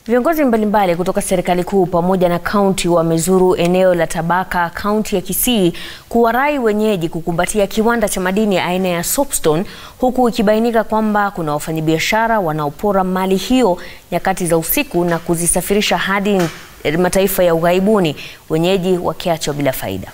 Viongozi mbalimbali kutoka serikali kuu pamoja na kaunti wamezuru eneo la Tabaka, kaunti ya Kisii, kuwarai wenyeji kukumbatia kiwanda cha madini aina ya soapstone, huku ikibainika kwamba kuna wafanyabiashara wanaopora mali hiyo nyakati za usiku na kuzisafirisha hadi mataifa ya ughaibuni, wenyeji wakiachwa bila faida.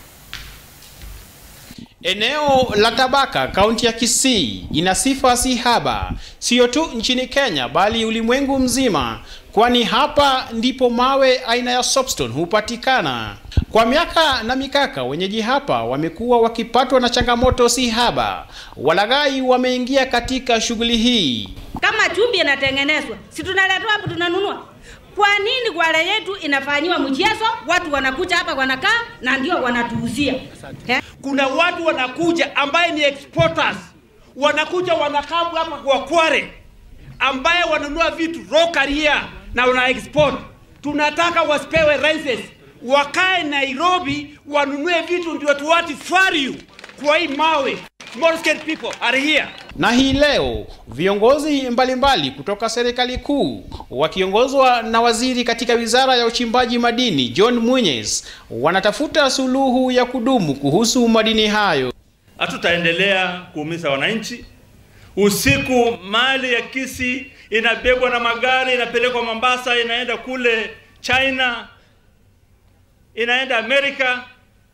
Eneo la Tabaka, kaunti ya Kisii ina sifa si haba, sio tu nchini Kenya bali ulimwengu mzima, kwani hapa ndipo mawe aina ya soapstone hupatikana. Kwa miaka na mikaka, wenyeji hapa wamekuwa wakipatwa na changamoto si haba. Walaghai wameingia katika shughuli hii. Kama chumvi inatengenezwa, si tunaletwa hapo tunanunua? Kwa nini gwara yetu inafanyiwa mchezo? Watu wanakuja hapa wanakaa na ndio wanatuuzia eh? Kuna watu wanakuja ambaye ni exporters, wanakuja wanakaa hapa kwa Kware, ambaye wanunua vitu raw career na wana export. Tunataka wasipewe license, wakae Nairobi wanunue vitu ndio tuwati value kwa hii mawe. Small scale people are here. Na hii leo viongozi mbalimbali mbali kutoka serikali kuu wakiongozwa na waziri katika wizara ya uchimbaji madini John Munyes wanatafuta suluhu ya kudumu kuhusu madini hayo. Hatutaendelea kuumiza wananchi. Usiku mali ya Kisii inabebwa na magari, inapelekwa Mombasa, inaenda kule China, inaenda Amerika.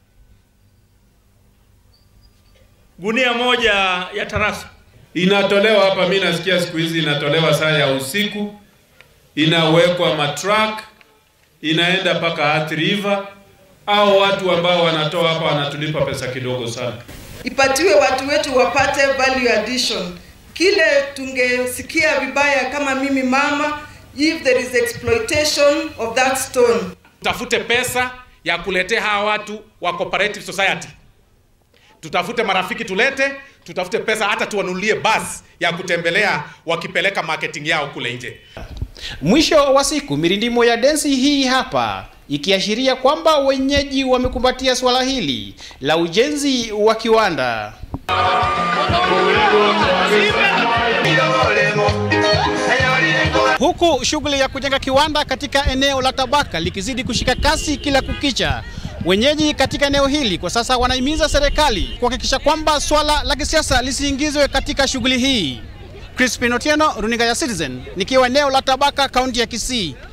Gunia moja ya tarasa inatolewa hapa. Mimi nasikia siku hizi inatolewa saa ya usiku, inawekwa matruck, inaenda mpaka Athi River. Au watu ambao wanatoa hapa wanatulipa pesa kidogo sana. Ipatiwe watu wetu wapate value addition. Kile tungesikia vibaya kama mimi mama, if there is exploitation of that stone. Tutafute pesa ya kuletea hawa watu wa cooperative society tutafute marafiki tulete, tutafute pesa hata tuwanunulie basi ya kutembelea wakipeleka marketing yao kule nje. Mwisho wa siku, mirindimo ya densi hii hapa ikiashiria kwamba wenyeji wamekumbatia swala hili la ujenzi wa kiwanda. Huku shughuli ya kujenga kiwanda katika eneo la Tabaka likizidi kushika kasi kila kukicha, wenyeji katika eneo hili kwa sasa wanahimiza serikali kuhakikisha kwamba swala la kisiasa lisiingizwe katika shughuli hii. Crispin Otieno, runinga ya Citizen, nikiwa eneo la Tabaka, kaunti ya Kisii.